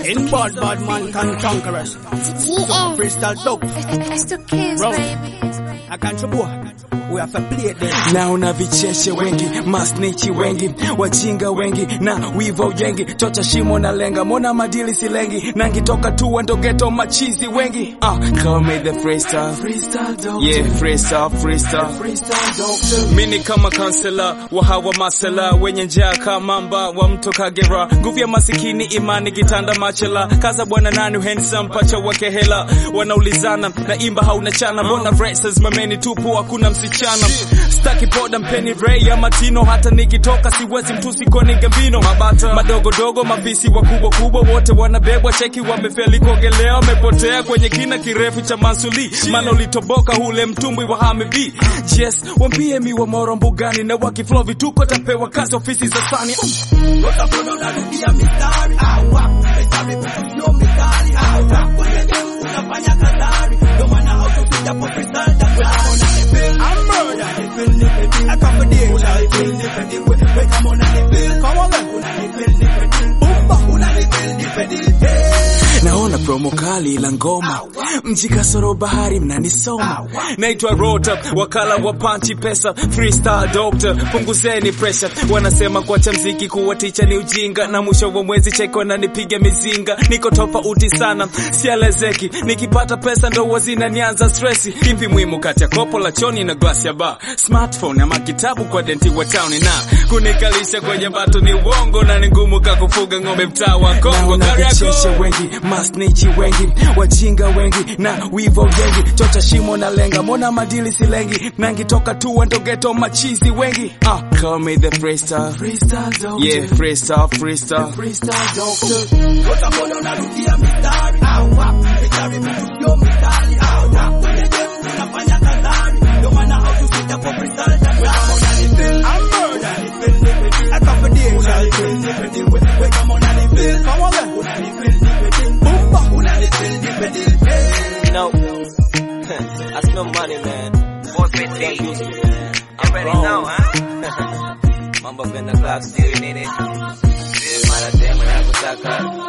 In bad, bad man can conquer us. GM. Freestyle dope. It's the kids, Bro. baby. I can't boy. We have to play this. naona vicheshe wengi masnichi wengi wajinga wengi na wivo yengi chocha shimo na lenga mona madili silengi na ngitoka tu ndogeto machizi wengi uh, call me the freestyle yeah freestyle freestyle mini kama kansela wa hawa masela wenye njaa kama mba wa mto Kagera nguvu ya masikini imani kitanda machela kaza bwana nani handsome pacha wake hela wanaulizana na imba hauna chana mbona verses mameni tupu hakuna msichana staki poda mpeni Ray ya matino hata nikitoka siwezi mtusi koni gambino mabata madogo dogo mafisi wakubwa kubwa wote wanabebwa cheki wamefeli kuogelea wamepotea kwenye kina kirefu cha mansuli maana ulitoboka hule mtumbwi wa hamibi yes wambie mi wa moro mbugani na wakiflow vituko tapewa kazi ofisi za sani I'm murder. I come for danger. Come on naona promo kali la ngoma mji kasoro bahari mnanisoma naitwa rota wakala wa panchi pesa freestyle doctor punguzeni pressure wanasema kuacha mziki kuwa ticha ni ujinga na mwisho wa mwezi cheko na nipige mizinga niko tofauti sana sialezeki nikipata pesa ndo wazina nianza stressi kimpi muhimu kati ya kopo la choni na glasi ya bar smartphone ama kitabu kwa denti wa town na kunikalisha kwenye bato ni uongo na ni ngumu kakufuga ng'ombe mtaa wa Kongo Naona Kariakoo. vicheshe wengi masnichi wengi wajinga wengi na wivo wengi chocha shimo na lenga mona madili silengi nangitoka tu ndogeto machizi wengi ah call me the freestyle freestyle doctor yeah freestyle freestyle freestyle doctor I'm murder. I come for danger. Come on You know, that's no money, man. 450. I'm ready now, huh? Mambo kwenda club still in it. Mara tena ya kutaka